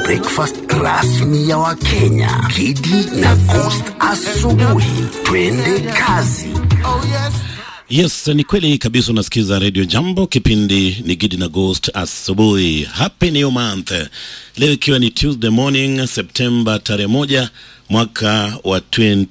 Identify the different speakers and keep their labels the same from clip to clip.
Speaker 1: breakfast rasmi ya Wakenya, Kidi na Coast asubuhi. Twende kazi.
Speaker 2: Yes, ni kweli kabisa. Unasikiza Radio Jambo, kipindi ni Gidi na Ghost asubuhi. Happy new month, leo ikiwa ni Tuesday morning Septemba tarehe moja mwaka wa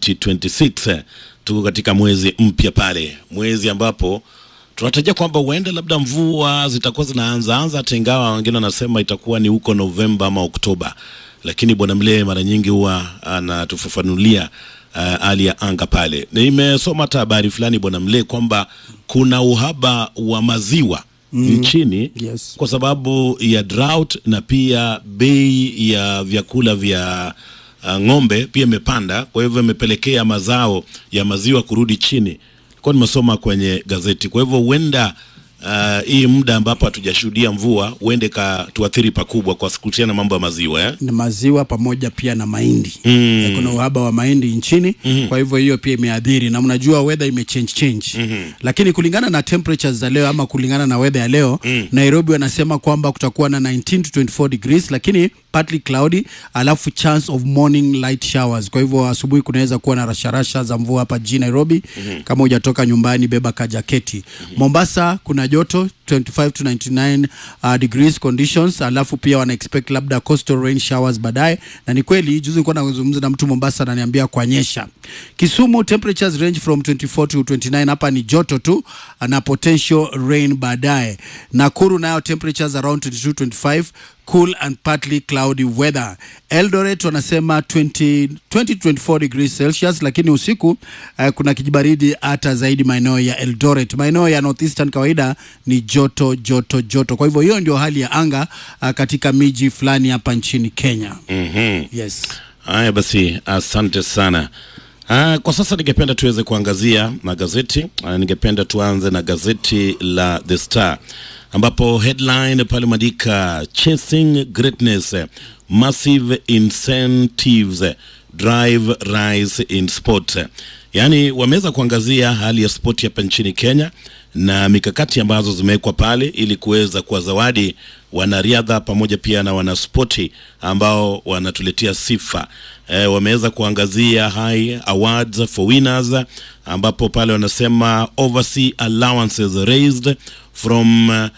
Speaker 2: 2026. Tuko katika mwezi mpya pale, mwezi ambapo tunatarajia kwamba huenda labda mvua zitakuwa zinaanza anza, hata ingawa wengine wanasema itakuwa ni huko Novemba ama Oktoba, lakini bwana Mlee mara nyingi huwa anatufafanulia hali uh, ya anga pale. Nimesoma hata habari fulani bwana Mlee kwamba kuna uhaba wa maziwa mm. nchini
Speaker 3: Yes.
Speaker 2: kwa sababu ya drought na pia bei ya vyakula vya uh, ng'ombe pia imepanda, kwa hivyo imepelekea mazao ya maziwa kurudi chini. Kwa nimesoma kwenye gazeti, kwa hivyo huenda uh, hii muda ambapo hatujashuhudia mvua huende katuathiri pakubwa kwa kuhusiana na mambo ya maziwa eh?
Speaker 3: na maziwa pamoja pia na mahindi mm. kuna uhaba wa mahindi nchini mm-hmm. kwa hivyo hiyo pia imeadhiri na mnajua weather ime change change mm-hmm. lakini kulingana na temperatures za leo ama kulingana na weather ya leo mm. Nairobi wanasema kwamba kutakuwa na 19 to 24 degrees lakini partly cloudy alafu chance of morning light showers kwa hivyo asubuhi kunaweza kuwa na rasharasha za mvua hapa jijini Nairobi mm-hmm. kama hujatoka nyumbani beba kajaketi mm-hmm. Mombasa kuna joto 25 to 99 uh, degrees conditions alafu pia wana expect labda coastal rain showers baadaye na ni kweli juzi nilikuwa nazungumza na mtu Mombasa ananiambia kwanyesha Kisumu temperatures range from 24 to 29 hapa ni joto tu na potential rain baadaye Nakuru nayo temperatures around 22 25 cool and partly cloudy weather. Eldoret wanasema 20, 20 24 degrees Celsius, lakini usiku uh, kuna kijibaridi hata zaidi maeneo ya Eldoret. Maeneo ya northeastern kawaida ni joto joto joto. Kwa hivyo hiyo ndio hali ya anga uh, katika miji fulani hapa nchini Kenya.
Speaker 2: mm-hmm.
Speaker 3: Yes.
Speaker 2: Haya basi, asante sana. Ah, kwa sasa ningependa tuweze kuangazia magazeti. Ah, ningependa tuanze na gazeti la The Star ambapo headline pale maandika chasing greatness massive incentives drive rise in sport. Yaani wameweza kuangazia hali ya spoti hapa nchini Kenya na mikakati ambazo zimewekwa pale ili kuweza kuwazawadi wanariadha pamoja pia na wanaspoti ambao wanatuletea sifa. E, wameweza kuangazia high awards for winners ambapo pale wanasema overseas allowances raised from uh,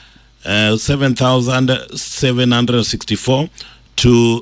Speaker 2: 7764 to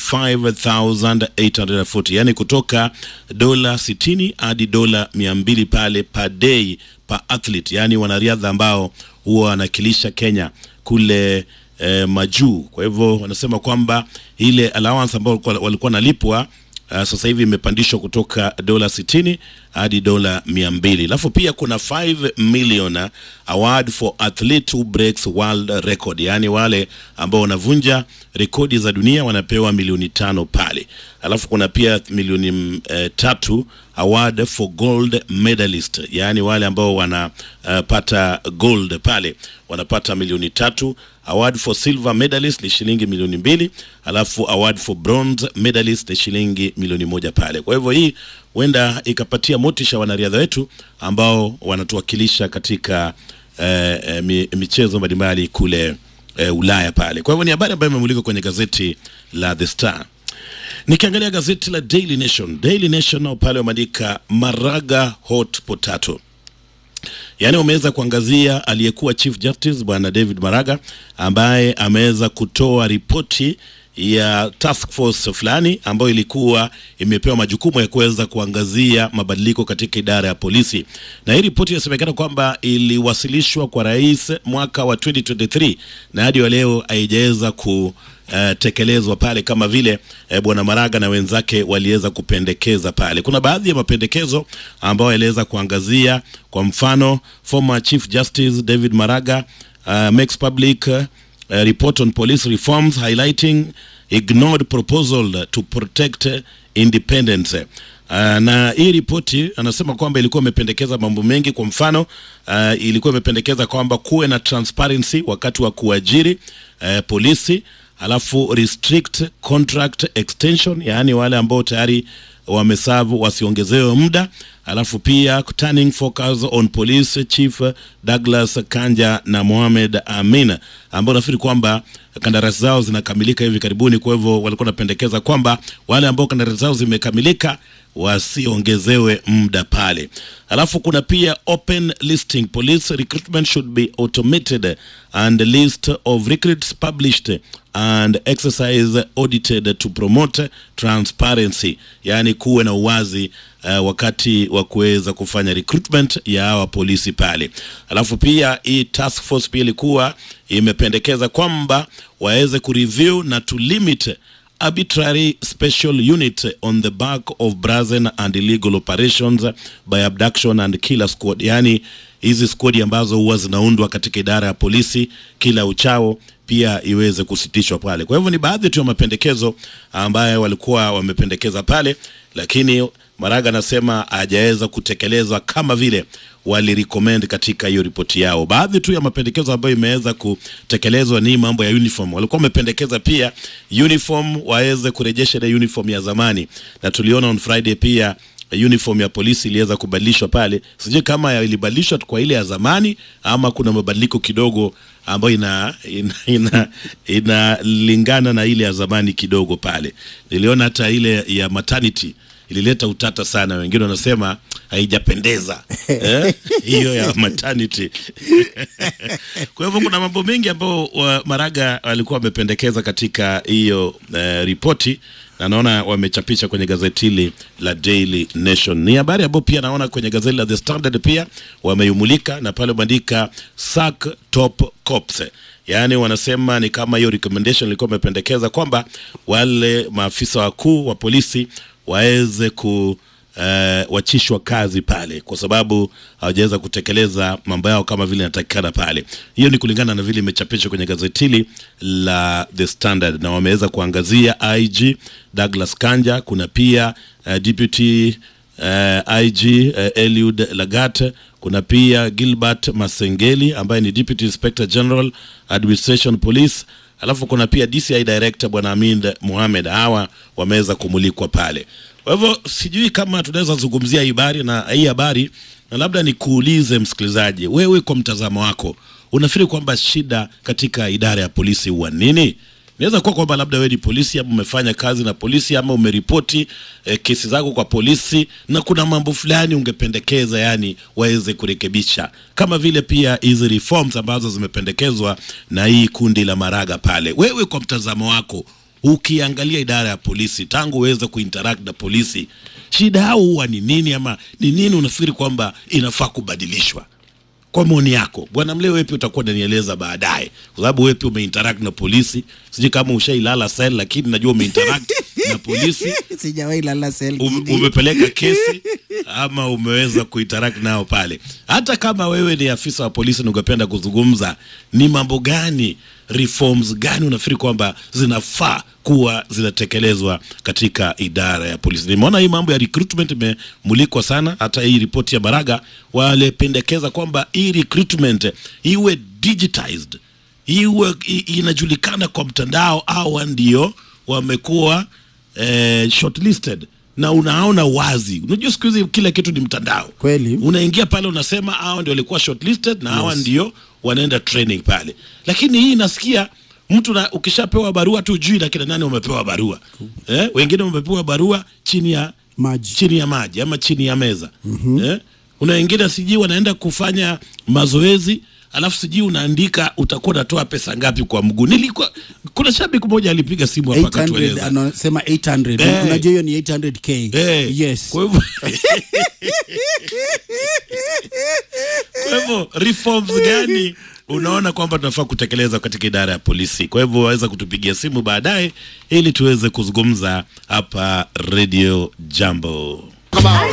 Speaker 2: 25840 yani kutoka dola 60 hadi dola 200 pale per day per athlete, yani wanariadha ambao huwa wanakilisha Kenya kule eh, majuu. Kwa hivyo wanasema kwamba ile allowance ambayo walikuwa- walikuwa wanalipwa Uh, sasa hivi imepandishwa kutoka dola 60 hadi dola 200. Alafu pia kuna 5 million award for athlete who breaks world record, yaani wale ambao wanavunja rekodi za dunia wanapewa milioni tano pale. Alafu kuna pia milioni mm, eh, tatu award for gold medalist, yaani wale ambao wanapata uh, gold pale wanapata milioni tatu. Award for silver medalist ni shilingi milioni mbili, alafu award for bronze medalist ni shilingi milioni moja pale. Kwa hivyo hii huenda ikapatia motisha wanariadha wetu ambao wanatuwakilisha katika eh, eh, mi- michezo mbalimbali kule eh, Ulaya pale. Kwa hivyo ni habari ambayo imemulika kwenye gazeti la The Star. Nikiangalia gazeti la Daily Nation, Daily Nation nao pale wameandika Maraga hot potato yaani wameweza kuangazia aliyekuwa Chief Justice bwana David Maraga ambaye ameweza kutoa ripoti ya task force fulani ambayo ilikuwa imepewa majukumu ya kuweza kuangazia mabadiliko katika idara ya polisi, na hii ripoti inasemekana kwamba iliwasilishwa kwa rais mwaka wa 2023 na hadi wa leo haijaweza ku Uh, tekelezwa pale kama vile uh, bwana Maraga na wenzake waliweza kupendekeza pale. Kuna baadhi ya mapendekezo ambayo yaliweza kuangazia, kwa mfano former Chief Justice David Maraga uh, makes public uh, uh, report on police reforms highlighting ignored proposal to protect uh, independence. Uh, na hii ripoti anasema kwamba ilikuwa imependekeza mambo mengi. Kwa mfano uh, ilikuwa imependekeza kwamba kuwe na transparency wakati wa kuajiri eh, polisi alafu restrict contract extension yaani wale ambao tayari wamesavu wasiongezewe muda alafu pia turning focus on police chief Douglas Kanja na Mohamed Amin ambao nafikiri kwamba kandarasi zao zinakamilika hivi karibuni. Kwa hivyo walikuwa wanapendekeza kwamba wale ambao kandarasi zao zimekamilika wasiongezewe muda pale. Alafu kuna pia open listing, police recruitment should be automated and list of recruits published and exercise audited to promote transparency, yaani kuwe na uwazi uh, wakati wa kuweza kufanya recruitment ya hawa polisi pale. Alafu pia hii task force pia ilikuwa imependekeza kwamba waweze kureview na to limit arbitrary special unit on the back of brazen and illegal operations by abduction and killer squad, yaani hizi squad ambazo huwa zinaundwa katika idara ya polisi kila uchao pia iweze kusitishwa pale. Kwa hivyo ni baadhi tu ya mapendekezo ambayo walikuwa wamependekeza pale, lakini Maraga anasema hajaweza kutekelezwa kama vile walirecommend katika hiyo ripoti yao. Baadhi tu ya mapendekezo ambayo imeweza kutekelezwa ni mambo ya uniform. Walikuwa wamependekeza pia uniform waweze kurejesha ile uniform ya zamani, na tuliona on Friday pia uniform ya polisi iliweza kubadilishwa pale. Sijui kama ilibadilishwa kwa ile ya zamani ama kuna mabadiliko kidogo ambayo ina inalingana ina, ina na ile ya zamani kidogo pale. Niliona hata ile ya maternity ilileta utata sana, wengine wanasema haijapendeza eh, hiyo ya maternity kwa hivyo kuna mambo mengi ambayo wa Maraga walikuwa wamependekeza katika hiyo eh, ripoti na naona wamechapisha kwenye gazeti hili la Daily Nation. Ni habari ambayo pia naona kwenye gazeti la The Standard pia wameimulika na pale wameandika sack top cops, yaani wanasema ni kama hiyo recommendation ilikuwa imependekeza kwamba wale maafisa wakuu wa polisi waweze ku uh, wachishwa kazi pale kwa sababu hawajaweza kutekeleza mambo yao kama vile inatakikana pale. Hiyo ni kulingana na vile imechapishwa kwenye gazeti hili la The Standard, na wameweza kuangazia IG Douglas Kanja, kuna pia uh, deputy uh, IG uh, Eliud Lagat, kuna pia Gilbert Masengeli ambaye ni deputy inspector general administration police alafu kuna pia DCI director bwana Amin Mohamed. Hawa wameweza kumulikwa pale. Kwa hivyo sijui kama tunaweza zungumzia hii habari na hii habari, na labda nikuulize msikilizaji, wewe kwa mtazamo wako unafikiri kwamba shida katika idara ya polisi huwa nini? Inaweza kuwa kwamba labda wewe ni polisi ama umefanya kazi na polisi ama umeripoti eh, kesi zako kwa polisi na kuna mambo fulani ungependekeza yani waweze kurekebisha, kama vile pia hizi reforms ambazo zimependekezwa na hii kundi la Maraga pale. Wewe kwa mtazamo wako ukiangalia idara ya polisi tangu uweze kuinteract na polisi, shida yao huwa ni nini, ama ni nini unafikiri kwamba inafaa kubadilishwa? Kwa maoni yako bwana Mleo, wepi utakuwa unanieleza baadaye, kwa sababu wepi umeinteract na polisi. Sijui kama ushailala sel, lakini najua umeinteract na polisi
Speaker 3: sijawahi lala sel
Speaker 2: um, umepeleka kesi ama umeweza kuinteract nao pale. Hata kama wewe ni afisa wa polisi na ungependa kuzungumza, ni mambo gani, reforms gani unafikiri kwamba zinafaa kuwa zinatekelezwa katika idara ya polisi? Nimeona hii mambo ya recruitment imemulikwa sana, hata hii ripoti ya Baraga walependekeza kwamba hii recruitment iwe digitized, iwe inajulikana kwa mtandao, au ndio wamekuwa eh, shortlisted na unaona wazi. Unajua siku hizi kila kitu ni mtandao
Speaker 3: Kweli.
Speaker 2: unaingia pale unasema hawa ndio walikuwa shortlisted na hawa ndio wanaenda training pale, lakini hii nasikia mtu na ukishapewa barua tu jui na kina nani wamepewa barua eh, wengine wamepewa barua chini ya
Speaker 3: maji
Speaker 2: chini ya maji ama chini ya meza eh? Una wengine sijui wanaenda kufanya mazoezi alafu sijui unaandika utakuwa unatoa pesa ngapi kwa mguu. Nilikuwa kuna shabiki mmoja alipiga simu hapa
Speaker 3: 800
Speaker 2: akatueleza
Speaker 3: anasema 800
Speaker 2: Eh.
Speaker 3: unajua hiyo ni 800k
Speaker 2: Eh,
Speaker 3: yes
Speaker 2: Kwa hivyo kwa hivyo reforms gani unaona kwamba tunafaa kutekeleza katika idara ya polisi? Kwa hivyo waweza kutupigia simu baadaye ili tuweze kuzungumza hapa Radio Jambo.